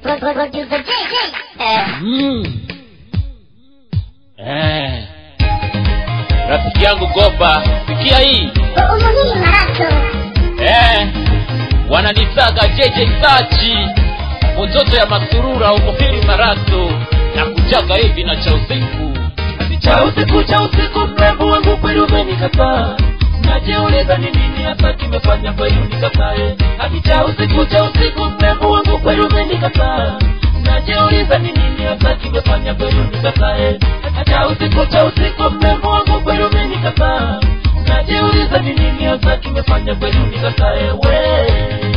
Producer JJ. Eh, Mm. Eh. Rafiki yangu Gopa, sikia hii umuhimu marato. eh. Wananitaga JJ Sachi, mtoto ya masurura umufiri marato na kujaga hivi na cha usiku cha usiku cha usiku mrembo wangu kweli umenikataa najiuliza ni nini hasa kimefanya kweli unikatae hadi cha usiku cha usiku mrembo wangu kweli umenikataa najiuliza ni nini hasa kimefanya kweli unikatae cha usiku cha usiku mrembo wangu kweli umenikataa najiuliza ni nini hasa kimefanya kweli unikatae we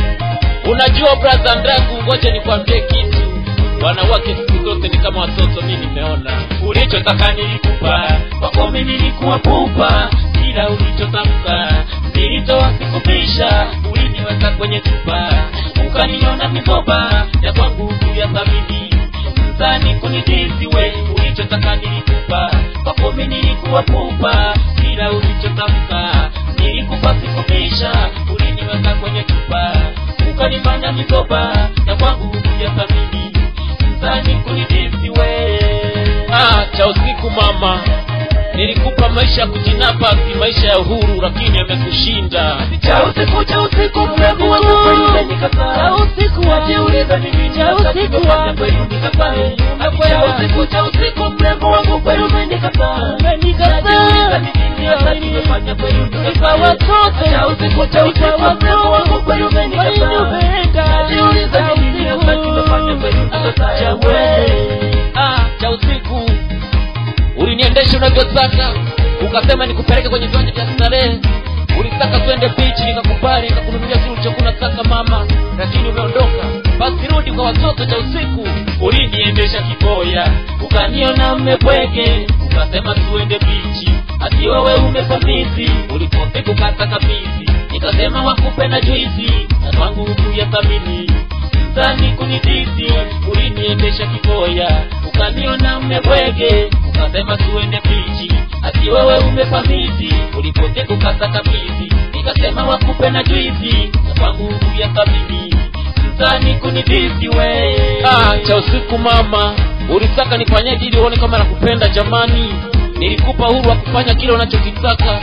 Unajua brother Ndragu, ngoja nikwambie kitu. Wanawake siku zote ni kama watoto, mi nimeona. ulichotaka nilikupa kwako mimi nilikuwa pupa kila ulichotamka nilitoa sikupisha uliniweka kwenye chupa ukaniona mikoba ya kwangu juu ya thamini mzani kunidisi we ulichotaka nilikupa kwako mimi nilikuwa pupa kila ulichotamka nilikupa sikupisha uliniweka kwenye chupa ukanifanya mikoba ya kwangu juu ya thamini mzani kunidisi we Ah, cha usiku mama, nilikupa maisha ya kujinapa, si maisha ya uhuru, lakini yamekushinda. cha usiku cha usiku mrembo wangu kweli umenikataa usiku wajiuliza ni nini hasa kimefanya kweli unikatae cha usiku cha usiku mrembo wangu kweli umenikataa najiuliza ni nini hasa kimefanya kweli unikatae cha usiku cha usiku mrembo wangu kweli umenikataa najiuliza ni nini hasa kimefanya kweli unikatae we Ah, cha usiku uliniendesha unavyotaka, ukasema nikupeleke kwenye viwanja vya starehe. Ulitaka twende bichi, nikakubali, nikakununulia kile ulichokuwa unataka mama, lakini umeondoka. Basi rudi kwa watoto. Cha usiku uliniendesha kiboya ukaniona mmepweke ukasema tuende bichi ati wewe umefamisi ulipote kukata kabisi nikasema wakupe na juisi na kwangu huku ya thamini mzani kunidisi uliniendesha kiboya ukaniona mmepweke ukasema tuende bichi ati wewe umefamisi ulipote kukata kabisi nikasema wakupe na juisi na kwangu huku ya thamini mzani kunidisi we ah, cha usiku mama, ulitaka nifanyaje ili uone kama nakupenda? Jamani, nilikupa uhuru wa kufanya kile unachokitaka,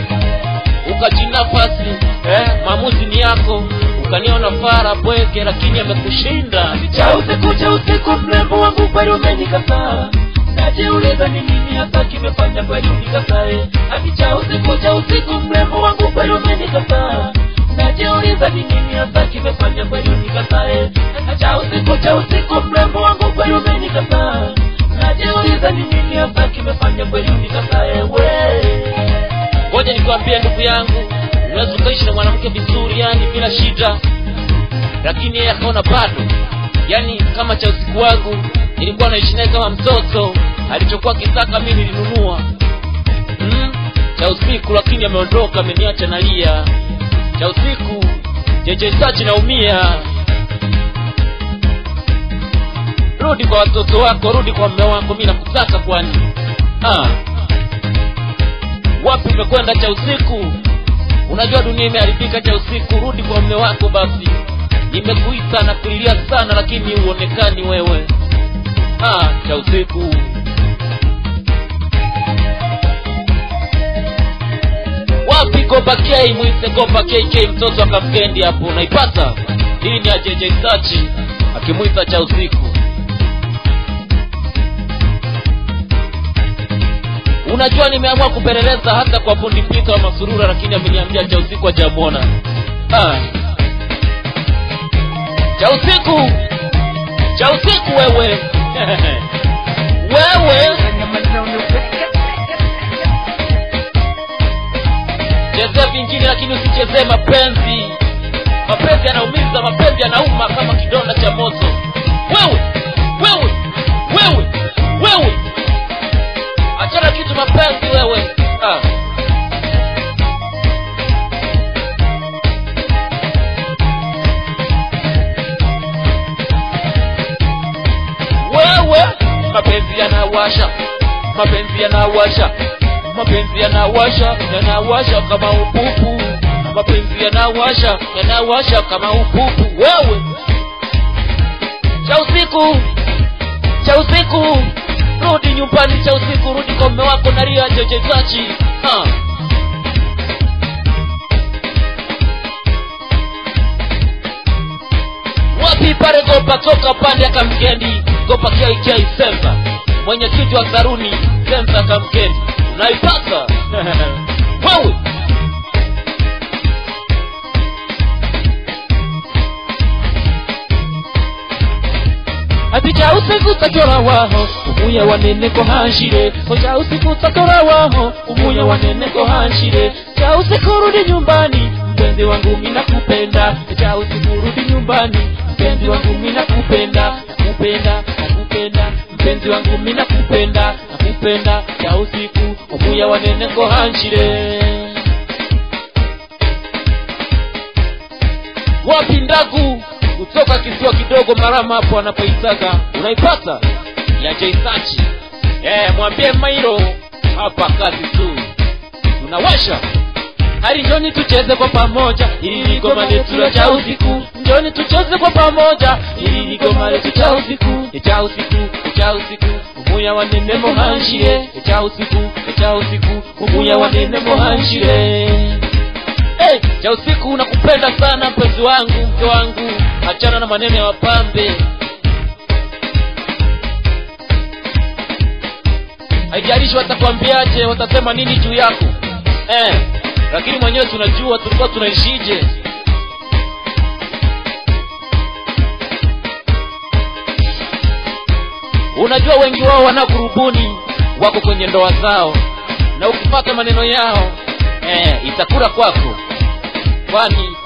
ukajinafasi eh, maamuzi ni yako, ukaniona fara bweke, lakini amekushinda. cha usiku cha usiku mrembo wangu kweli umenikataa najiuliza ni nini hasa kimefanya kweli unikatae hadi cha usiku cha usiku mrembo wangu kweli umenikataa najiuliza ni nini hasa kimefanya kweli unikatae cha usiku cha usiku mrembo wangu kweli umenikataa najiuliza ni nini hasa kimefanya kweli unikatae we Ngoja nikwambie ndugu yangu, unaweza ukaishi na mwanamke vizuri, yani bila shida, lakini yeye akaona bado, yani kama cha usiku wangu nilikuwa naishi naye kama mtoto, alichokuwa kitaka mimi nilinunua. Mm, cha usiku, lakini ameondoka, ameniacha nalia. Cha usiku, jeje sachi naumia. Rudi kwa watoto wako, rudi kwa mume wako, mimi nakutaka kwani. Ah wapi umekwenda cha usiku unajua dunia imeharibika cha usiku rudi kwa mume wako basi nimekuita na kulilia sana lakini huonekani wewe ah, cha usiku wapi gopa k mwite gopa kk mtoto akamkendi hapo unaipata hii ni ajeje sachi akimwita cha usiku unajua nimeamua kupeleleza hata kwa fundi pita wa masurura lakini ameniambia cha usiku hajamwona ah. cha usiku cha usiku wewe wewe chezea vingine lakini usichezee mapenzi mapenzi yanaumiza mapenzi yanauma kama kidonda cha moto wewe wewe wewe wewe achana kitu mapenzi wewe ah. wewe mapenzi yanawasha mapenzi yanawasha mapenzi yanawasha yanawasha kama upupu mapenzi yanawasha yanawasha kama upupu wewe cha usiku cha usiku rudi nyumbani cha usiku rudi kwa mme wako naria jejezachi ha. wapi pale gopa toka pande akamkendi gopa kiaikiai semba mwenyekiti wa saruni sensa akamkendi unaipata wewe ati cha usiku tatora waho umuya wanene ko hanshire o cha usiku tatora waho umuya wanene ko hanshire cha usiku rudi nyumbani mpenzi wangu mina kupenda cha usiku rudi nyumbani mpenzi wangu mina kupenda nakupenda nakupenda mpenzi wangu mina kupenda nakupenda cha usiku umuya wanene ko hanshire wapi ndagu kutoka kisiwa kidogo marama hapo anapoitaka unaipata ya jaisachi eh, mwambie mairo hapa kazi tu tunawasha hali njoni tucheze kwa pamoja ili ni goma letu la cha usiku njoni tucheze kwa pamoja ili ni goma letu cha usiku cha usiku cha usiku umuya wanene mohanshire cha usiku cha usiku umuya wanene mohanshire hey, cha usiku nakupenda sana mpenzi wangu mke wangu achana na maneno ya wapambe haijalishi watakwambiaje watasema nini juu yako eh, lakini mwenyewe tunajua tulikuwa tunaishije unajua wengi wao wanakurubuni wako kwenye ndoa zao na ukipata maneno yao eh, itakura kwako kwani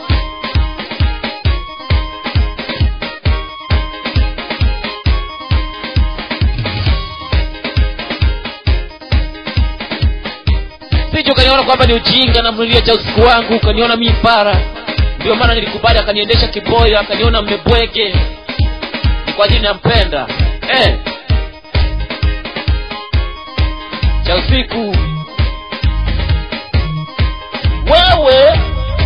sije ukaniona kwamba ni ujinga na mlilia cha usiku wangu ukaniona mi para ndio maana nilikubali akaniendesha kiboyo akaniona mmebwege Ni kwa ajili nampenda eh. cha usiku wewe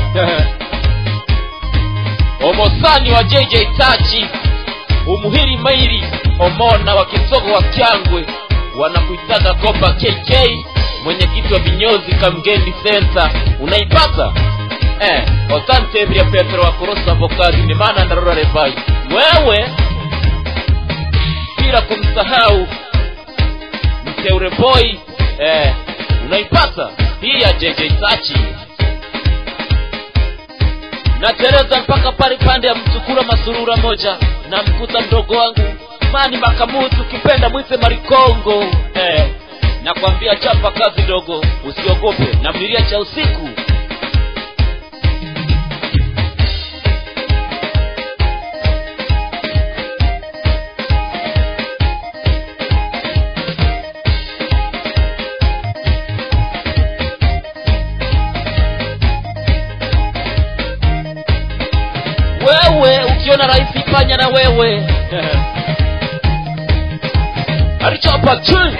omosani wa jj tachi umuhiri mairi omona wa kisogo wa kyangwe wanakuitaga kopa kk mwenyekiti wa vinyozi kamgeni senta unaipata eh, asante vya petro wa korosa vokazi ni maana ndarora refai wewe bila kumsahau mteure boy eh, unaipata hii ya jj tachi natereza mpaka pale pande ya msukura masurura moja na mkuta mdogo wangu mani makamutu ukipenda mwite marikongo eh, nakwambia chapa kazi dogo usiogope na mlilia cha usiku wewe ukiona rahisi fanya na wewe alichapa chini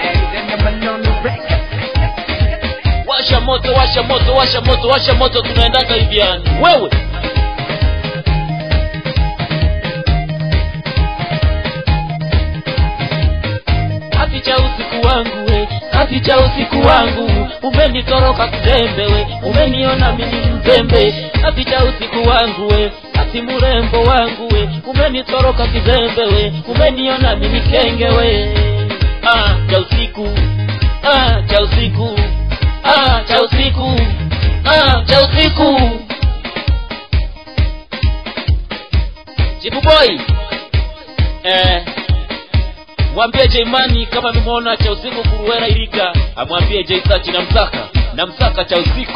washa moto washa moto washa moto washa moto tunaendanga hivi yani wewe hati cha usiku wangu we hati cha usiku wangu umenitoroka kizembe we umeniona mimi mzembe hati cha usiku wangu we hati mrembo wangu we umenitoroka kizembe we umeniona mimi kenge we ah, cha usiku ah, cha usiku ah, cha usiku ah, cha usiku jibu boy eh, mwambie Jaimani kama amemwona cha usiku kuruwera Iriga, amwambie Jaisachi namtaka, namtaka cha usiku,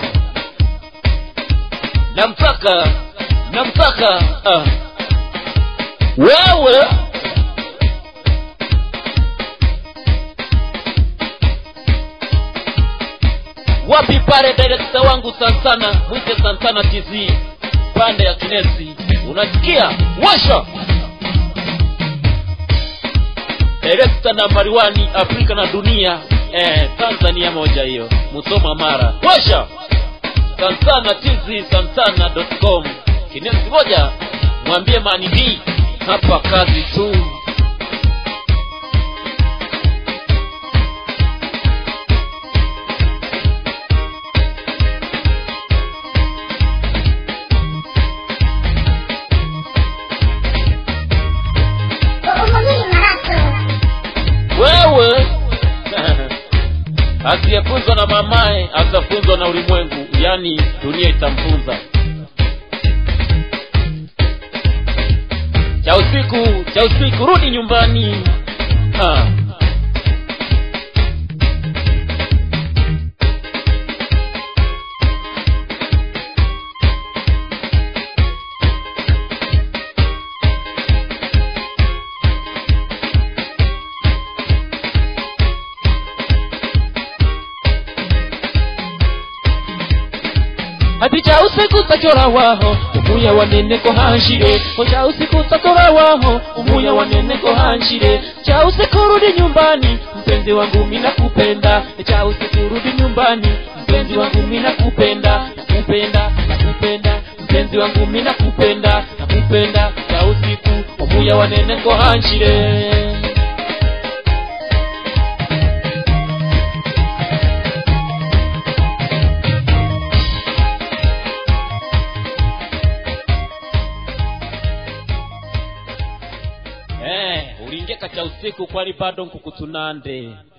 namtaka, namtaka ah. wewe wapi pale direkta wangu Santana, mwite Santana TZ pande ya Kinesi, unasikia washa direkta nambari wani Afrika na dunia eh, Tanzania moja hiyo, Musoma Mara washa Santana TZ Santana.com Kinesi moja, mwambie mani B hapa kazi tu. asiyefunzwa na mamaye atafunzwa na ulimwengu yaani dunia itamfunza cha usiku cha usiku rudi nyumbani ah. ati cha usiku takora waho umuya waneneko hanshire o cha usiku takora waho umuya waneneko hanshire cha usiku rudi nyumbani mpenzi wangu mina kupenda cha usiku rudi nyumbani mpenzi wangu mina kupenda nakupenda nakupenda mpenzi wangu mina kupenda nakupenda cha usiku umuya waneneko hanshire Eh, uliingia kacha usiku kwani bado nkukutunande